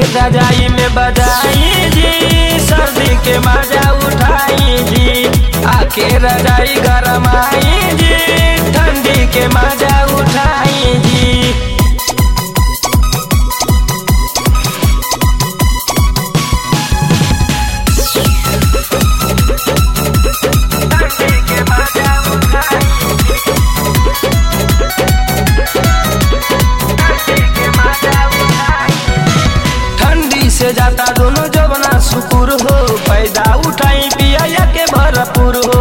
रजाई में बजाई जी सर्दी के मजा उठाई जी आके रजाई गरमाई जी ठंडी के मजा उठाई जी ठंडी से जाता दोनों जवना सुकुर हो पैदा उठाई पिया के भरपूर हो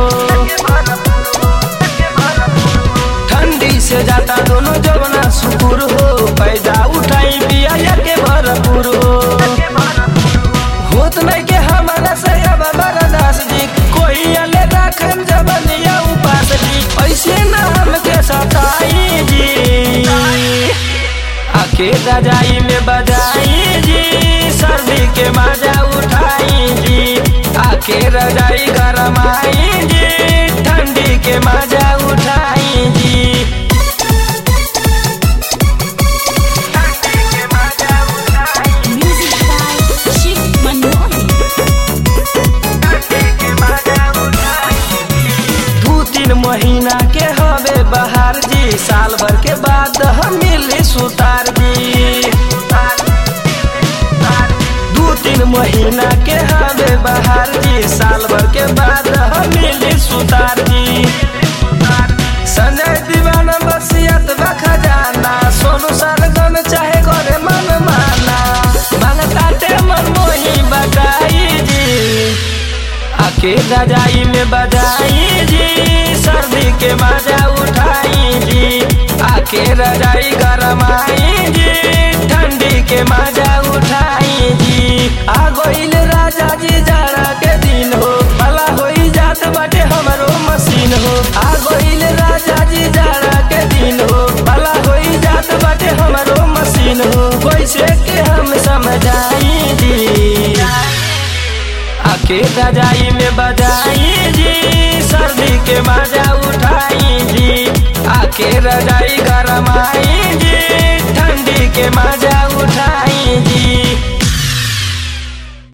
ठंडी से जाता दोनों जवना सुकुर हो पैदा उठाई पिया के भरपूर हो होत नहीं के हमारा से अब बरदास जी कोई अले राखन जबनिया उपास जी ऐसे ना हमके सताई जी आके रजाई में बजाई जी सर्दी के मजा उठाई जी आके रजाई गरमाई जी ठंडी के मजा उठाई जी Music by Shiv Manohi. दू तीन महीना के हवे बहार जी साल भर के बाद हम मिली सुतार जी दू तीन महीना के हवे बहार जी साल भर के बाद हम मिली सुतार जी संजय दीवाना बसियत बखजाना सोनू सरगम चाहे करे मन माना मांगताटे मन मोही बटाई जी आके रजाई में बजाई जी सर्दी के मजा उठाई जी आके रजाई गरमाई जी ठंडी के मजा उठाई जी आ गइल राजा जी जाड़ा के दिन हो भला होई जात बाटे हमरो मशीन हो आ गइल राजा जी जाड़ा के दिन हो भला होई जात बाटे हमरो मशीन हो कैसे के हम समझाई जी आके रजाई में बजाई जी सर्दी के मजा उठाई जी आके रजाई गरमाई जी ठंडी के मजा उठाई जी